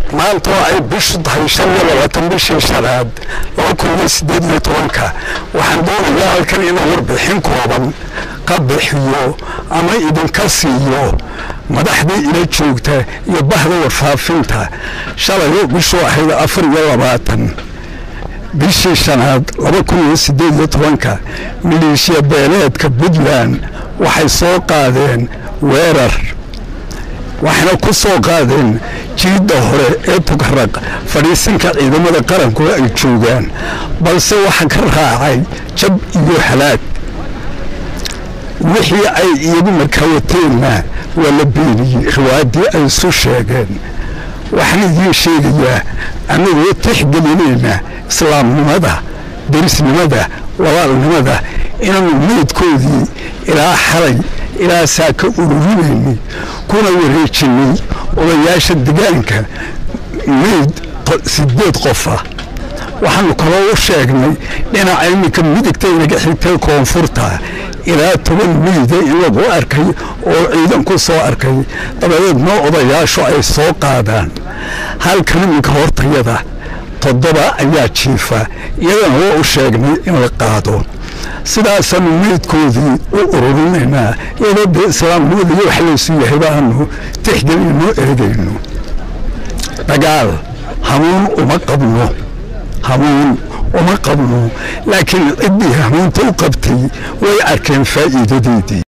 maanta oo ay bishu tahay shan iyo labaatan bishii shanaad laba kun iyo siddeed iyo tobanka waxaan doonayaa halkan inuu warbixin kooban ka bixiyo ama idinka siiyo madaxdii ila joogta iyo bahda warfaafinta shalay bishu ahayd afar iyo labaatan bishii shanaad laba kun iyo siddeed iyo tobanka maleeshiya beeleedka puntland waxay soo qaadeen weerar waxayna ku soo qaadeen jiidda hore ee tugaraq fadhiisinka ciidamada qaranku ay joogaan balse waxa ka raacay jab iyo halaag wixii ay iyagu markaa wateenna waa la beeniyey riwaayaddii ay isu sheegeen waxaan idiin sheegayaa annagoo tixgelinayna islaamnimada derisnimada walaalnimada inaanu meydkoodii ilaa xalay ilaa saa ka ururinaynay kuna wareejinay odayaasha degaanka meyd sideed qofa waxaanu kaloo u sheegnay dhinaca iminka midigta inaga xigtay koonfurta ilaa toban meyda in lagu arkay oo ciidan ku soo arkay dabadeedna odayaashu ay soo qaadaan halkan iminka hortayada toddoba ayaa jiifa iyadana waa u sheegnay in la qaado sidaasaanu meydkoodii u ururinaynaa iyadoo dee islaamnimada iyo wax laysu yahay baanu tixgelinno eegayno dagaal hamuun uma qabno hamuun uma qabno laakiin ciddii hamuunta u qabtay way arkeen faa'iidadeedii